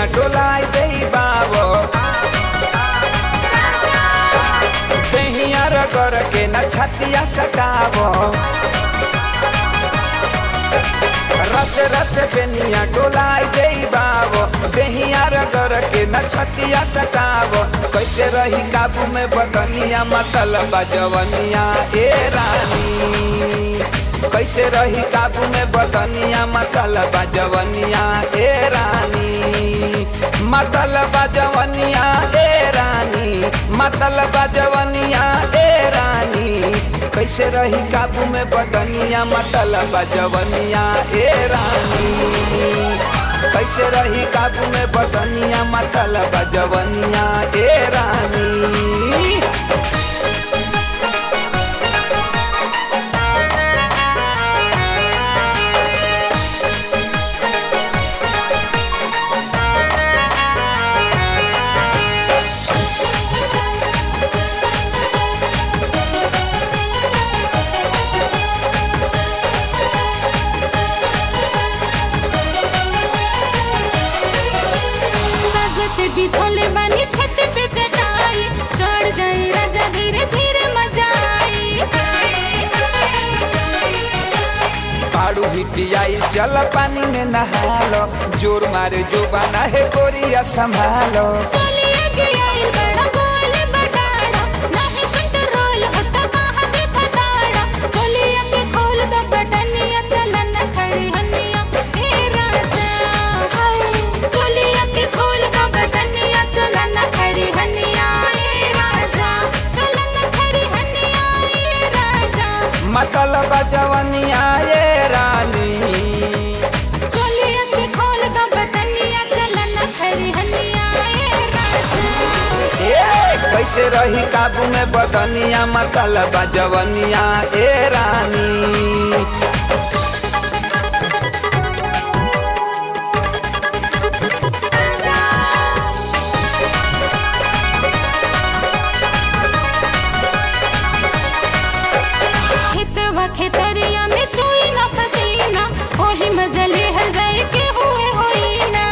डोलाई दे बाबो दहिया रगड़ के न छतिया सटावो रस रस बेनिया डोलाई दे बाबो दहिया रगड़ के न छतिया सटावो कैसे रही काबू में बदनिया मतलब जवनिया ए रानी कैसे रही काबू में बदनिया मतलब जवनिया ए रानी मतलब जवनिया ए रानी मतलब जवनिया ए रानी कैसे रही काबू में बदनिया मतलब जवनिया ए रानी कैसे रही काबू में बदनिया मतलब जवनिया ए रानी सज बिछोले बानी छत पे चटाई चढ़ जाई राजा धीरे धीरे मजा आई पाड़ू हिटियाई चल पानी में नहालो जोर मारे जो बना है गोरिया संभालो चलिए गया बड़ा बोल बटाड़ा नहीं कंट्रोल होता कहाँ के फटाड़ा चलिए के खोल दो बटनिया चलन खड़ी हनिया हे राजा हाय चलिए के खोल दो बटनिया चलन खड़ी हनिया हे राजा चलन खड़ी हनिया हे राजा मतलब जवनिया ये रानी चलिए के खोल दो बटनिया चलन खड़ी हनिया हे राजा ए कैसे रही काबू में बदनिया मतलब जवनिया ए रानी खेतवा खेतरिया में चोई ना पसीना ओही मजले हर गए के हुए होई ना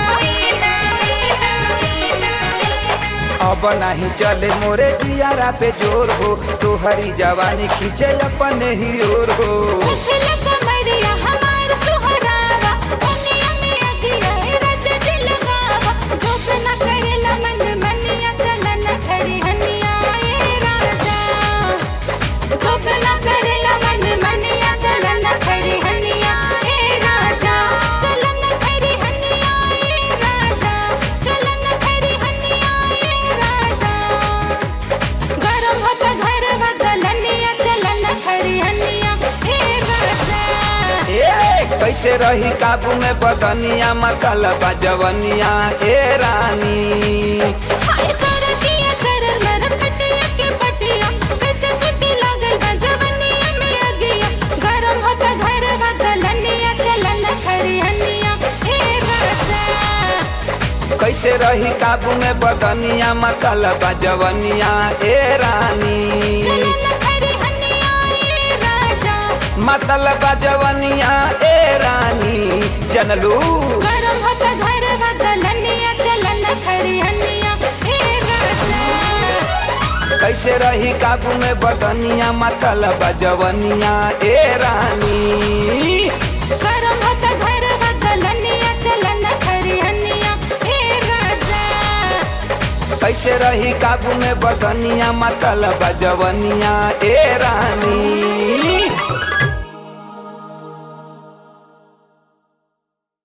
अब नहीं चले मोरे जियारा पे जोर हो तोहरी जवानी खींचे अपने ही ओर हो उछल कमरिया हमार सुहरावा दुनिया में अगिया रज दिल गावा जोप न करेला मन मनिया चलन खड़ी हनिया ए राजा जोप न करेला मन मनिया चलन खड़ी हनिया ए राजा चलन खड़ी हनिया ए राजा चलन खड़ी हनिया ए राजा गरम होता घर बदलनिया चलन खड़ी हनिया हे राजा ए कैसे रही काबू में बदनिया मतलब जवनिया ए रानी हाय सरतिया करर मर पटिया के पटिया कैसे सुती लागल बा जवनिया में अगिया गरम होता घर बदलनिया चलन खड़ी हनिया हे राजा कैसे रही काबू में बदनिया मतलब जवनिया ए रानी चलन खड़ी हनिया हे राजा मतलब जवनिया ए रानी जनलू गरम होता घर बदलनिया चलन खड़ी हनिया हे राजा कैसे रही काबू में बदनिया मतलब जवनिया ए रानी गरम होता घर बदलनिया चलन खड़ी हनिया हे राजा कैसे रही काबू में बदनिया मतलब जवनिया ए रानी